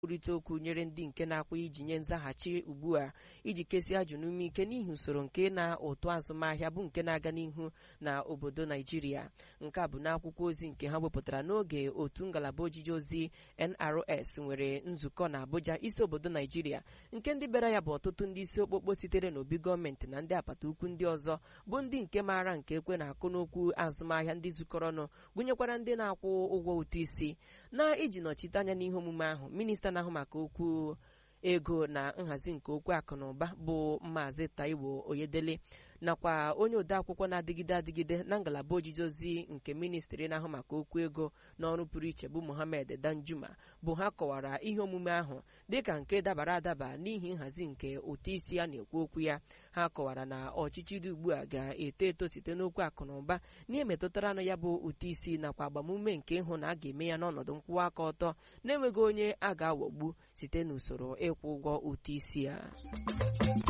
nkwurịta okwu nyere ndị nke na-akwa iji nye nzaghachi ugbu a iji kesie ajụ n'ume ike n'ihi usoro nke na ụtụ azụmahịa bụ nke na-aga n'ihu na obodo naijiria nke a bụ n'akwụkwọ ozi nke ha wepụtara n'oge otu ngalaba ojiji ozi nrs nwere nzukọ na abuja isi obodo naijiria nke ndị bịara ya bụ ọtụtụ ndị isi okpokpo sitere n'obi gọọmenti na ndị apata ukwu ndị ọzọ bụ ndị nke maara nke ekwe na-akụ n'okwu azụmahịa ndị zukọrọ ọnụ gụnyekwara ndị na-akwụ ụgwọ ụtụ isi na iji nọchite anya n'ihe omume ahụ minista na-ahụ maka okwu ego na nhazi nke okwu akụ na ụba bụ maazị taiwo oyedele nakwa onye odeakwụkwọ na-adịgide adịgide na ngalaba ojiji ozi nke ministri na-ahụ maka okwu ego n'ọrụ pụrụ iche bụ mohammed danjuma bụ ha kọwara ihe omume ahụ dịka nke dabara adaba n'ihi nhazi nke ụtụ isi a na-ekwu okwu ya ha kọwara na ọchịchị dị ugbu a ga-eto eto site n'okwu akụ na ụba n'ihe metụtara na ya bụ ụtụ isi nakwa agbamume nke ịhụ na a ga-eme ya n'ọnọdụ nkwụwa aka ọtọ na-enweghị onye a ga-aghọgbu site n'usoro ịkwụ ụgwọ ụtụ isi ya